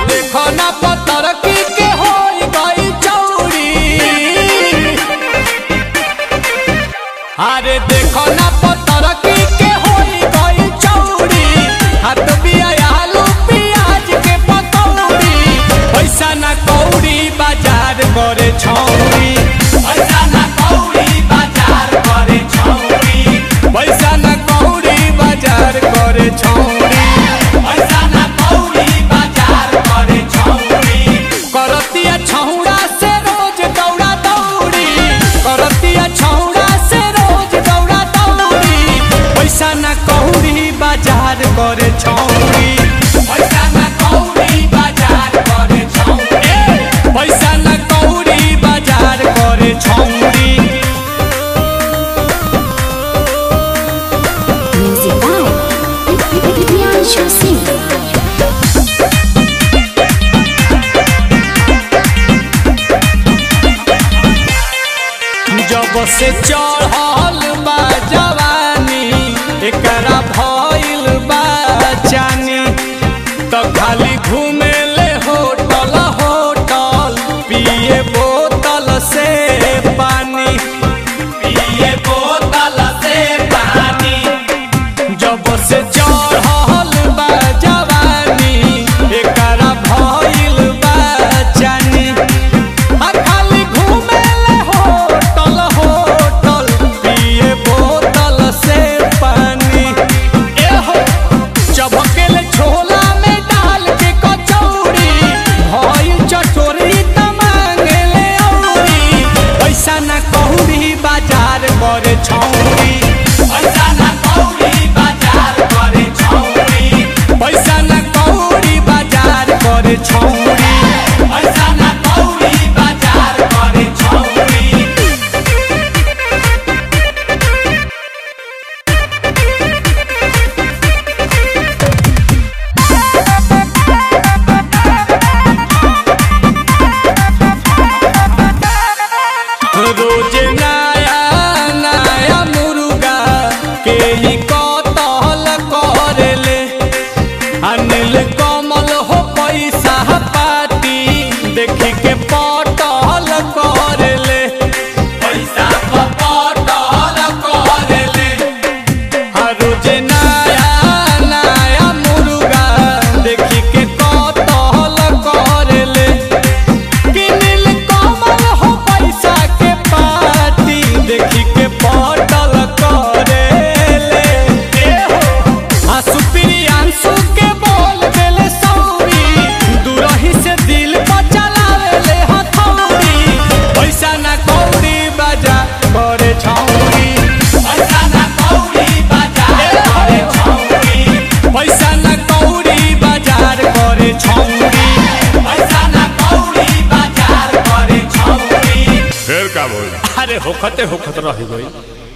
देखो ना पत्थर की के होई गई चौड़ी अरे देखो ना पत्थर की के होई गई चौड़ी हाथ बिया आलू प्याज के पकौड़ी पैसा ना कौड़ी बाजार करे छौड़ी पैसा ना कौड़ी बाजार करे छौड़ी पैसा ना कौड़ी बाजार करे छौड़ी पैसा ना कौड़ी बाजार करे छौड़ी करतिया छौड़ा से रोज दौड़ा दौड़ी करतिया छौड़ा से रोज दौड़ा दौड़ी पैसा ना कौड़ी बाजार करे छौड़ी पैसा ना कौड़ी बाजार करे छौड़ी पैसा ना कौड़ी बाजार करे छौड़ी Music by Priyanshu Singh. जब से चढ़ल बा जवानी एकरा भइल बा जानी तो खाली घूमे ले होटल होटल पिए बोतल से पानी पिए बोतल से पानी जब से चढ़ल बा जवानी एकरा भइल बा जानी आ खाली घूमे ले होटल होटल पिए बोतल से पानी ए हो चबकेले छोला में डाल के कचौड़ी भइल चटोरी त मांगेले औरी पैसा ना कौड़ी बाजार करे छौड़ी पैसा ना कौड़ी बाजार करे छौड़ी पैसा ना कौड़ी बाजार करे छौड़ी पैसा ना कौड़ी बाजार करे छौड़ी रोज नया नया मुर्गा के ई कतल करेले अनिल कमल हो पैसा पाती देखी के पटल करेले पैसा पटल करेले हर रोज नया नया मुर्गा देखी के कतल करेले किनिल कमल हो पैसा के पाती देखी के पटल करेले ए हो आंसू प्रियांशु के बोल देले सौरी दूरही से दिल पर चलावेले हथौड़ी पैसा ना कौड़ी बाजा करे छौड़ी पैसा ना कौड़ी बाजार करे छौड़ी पैसा ना कौड़ी बाजार करे छौड़ी पैसा ना कौड़ी बाजार करे छौड़ी फिर का बोल अरे होखते होखत रह गई